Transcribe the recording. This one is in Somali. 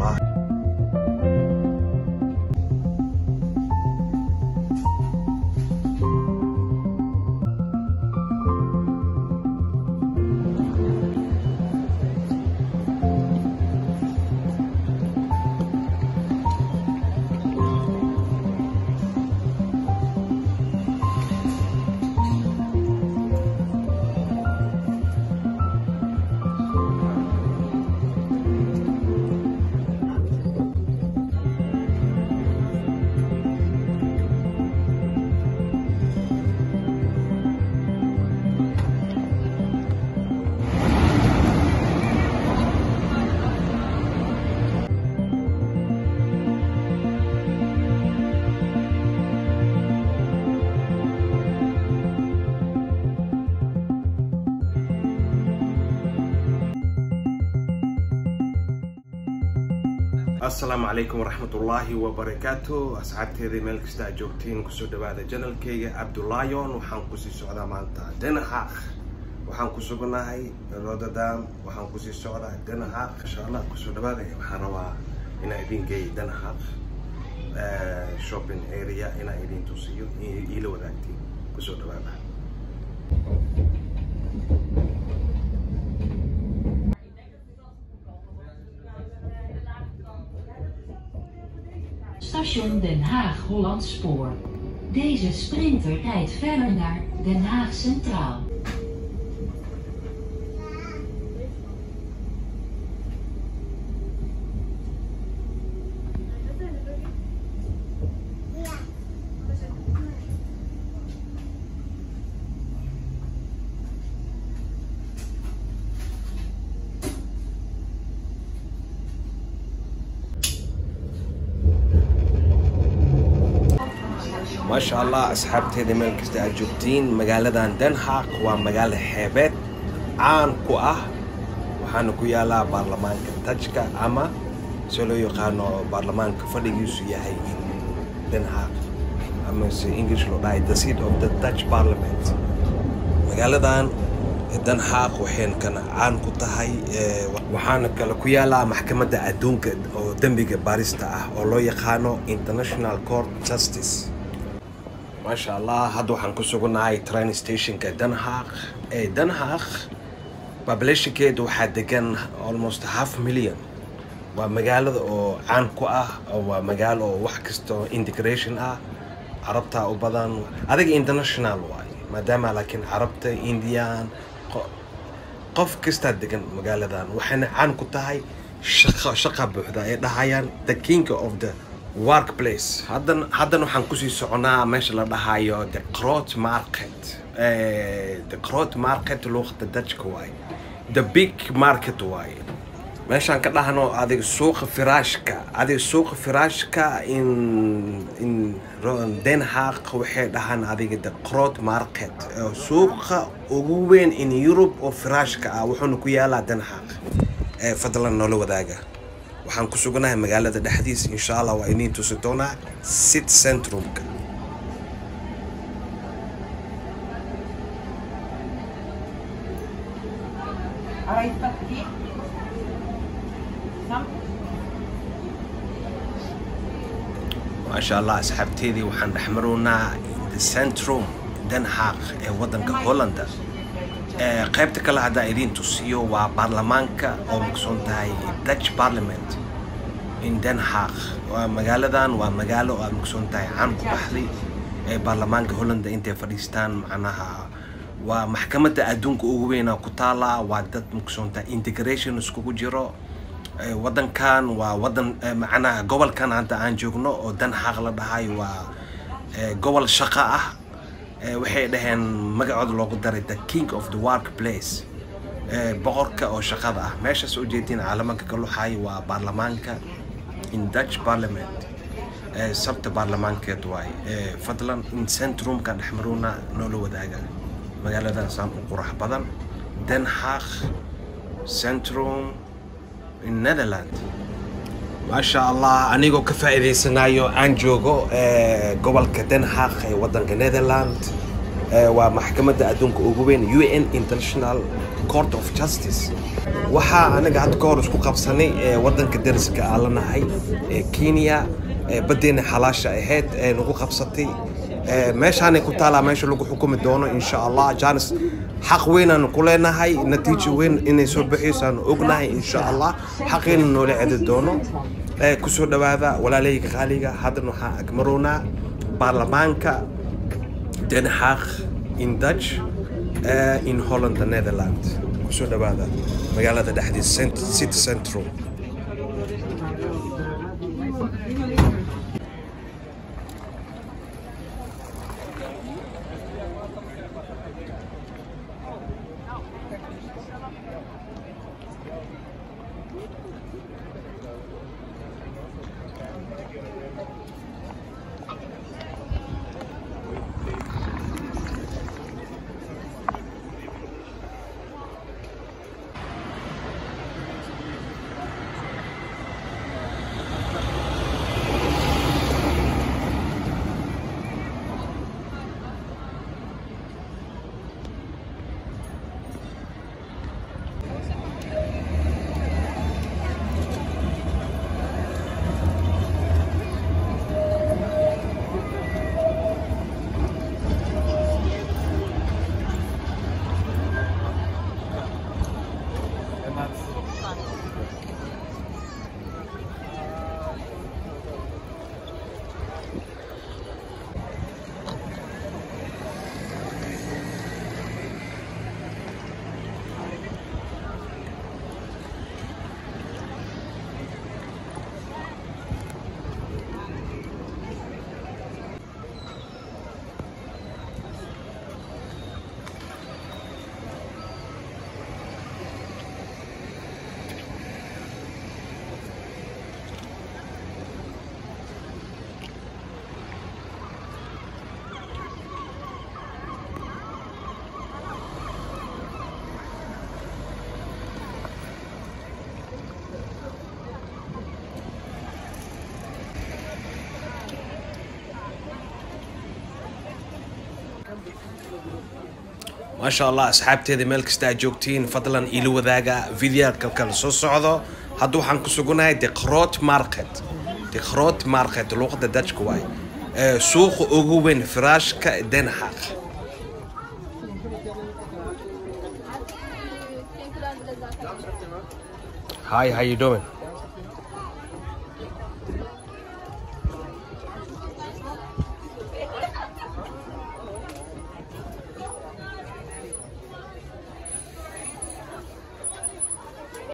allah asalaamu calaykum waraxmatullaahi wabarakaatu asxaabteeda meel kasta aad joogtiin kusoo dhawaada janalkeyga cabdulaayon waxaan kusii socdaa maanta denhaaq waxaan ku sugnahay rotterdam waxaan kusii socdaa denhaaq insha allah kusoo dhawaada waxaan rabaa inaa idin geey denhaaq shopping area inaa idin tusiyo iila wadaagtiin kusoo dhawaada Station Den Haag Holland Spoor. Deze sprinter rijdt verder naar Den Haag Centraal. maasha allah asxaabteeda meel kasta aad joogtiin magaaladan denhaaq waa magaalo xeebeed caan ku ah waxaana ku yaalaa baarlamaanka tajka ama se loo yaqaano baarlamaanka fadhigiisu yahay denhaaq ama se english loo dhahay the seat of the dutch parliament magaaladan denhaaq waxayna kana caan ku tahay waxaana kale ku yaalaa maxkamadda adduunka oo dembiga baarista ah oo loo yaqaano international court justice maasha allah hadda waxaan ku sugannahay train stationka denhaaq ee denhaaq populationkeeda waxaa degan almost half million waa magaalada oo caan ku ah waa magaalo oo wax kasta oo integration ah carabtaa u badan adiga international waay maadaama laakiin carabta indian qof kastaa degan magaaladan waxayna caan ku tahay shaqa shaqa buuxda ay dhahayaan the king of the workplace haddan haddan waxaan kusii soconaa meesha la dhahayo the crot market the crot market luuqada dajka waaye the big market waaye meeshaan ka dhahno adiga suuqa firaashka adiga suuqa firaashka in in denhaaq waxay dhahaan adiga the crot market suuqa ugu weyn in europe oo firaashka ah wuxuuna ku yaalaa denhaaq fadlan noola wadaaga waxaan ku suganahay magaalada dhexdiisa insha allah waa idiin tusi doonaa sit centrumka maasha allah asxaabteedii waxaan dhexmarownaa the centrum denhaaq ee waddanka hollanda qaybta kale haddaa idiin tusiyo waa baarlamaanka oo maqsoon tahay dutch parliament in denhaaq waa magaaladan waa magaalo oo aad maqsoon tahay caan ku baxday ee baarlamaanka hollanda intay fadhiistaan macnaha waa maxkamadda adduunka ugu weynaa ku taala waa dad maqsoon tahay integration iskugu jiro waddankan waa waddan macnaha gobolkan hadda aan joogno oo denhaaq la dhahay waa gobol shaqo ah waxay dhaheen magacooda loogu daray the king of the work place boqorka oo shaqada ah meeshaas u jeedtiin caalamanka ka luxaay waa baarlamaanka in dutch parliament sabta baarlamaankeed waay fadlan in centrumka dhexmaruuna noola wadaaga magaaladaasaan u qurax badan denhaaq centrum in netherland maasha allah anigoo ka faa'iidaysanayo aan joogo gobolka denhaaq ee waddanka netherland waa maxkamadda adduunka ugu weyn u n international court of justice waxaa anaga hadda ka hor isku qabsanay ee wadanka dariska aan la nahay ee kenya ee badeena xalaasha ahayd ee nagu qabsatay ee meeshaanay ku taalaa meesha lagu xukumi doono insha allah janis xaq weynaan ku leenahay natiijo weyn inay soo baxaysaan ognahay insha allah xaqiina noola cedi doono ee kusoo dhawaada walaalayga qaaliga haddana waxaan agmarownaa baarlamaanka Den Haag in Dutch uh, in Holland the Netherland kusoo dhawaada magaalada dhexdiisa cent- city central maasha allah asxaabteeda meel kasta aad joogtiin fadlan ila wadaaga videoka kala soo socdo hadda waxaan ku sugunahay deqroot market deqroot market luuqada dajka waay ee suuqa ugu weyn firaashka den haag Hi, how you doing?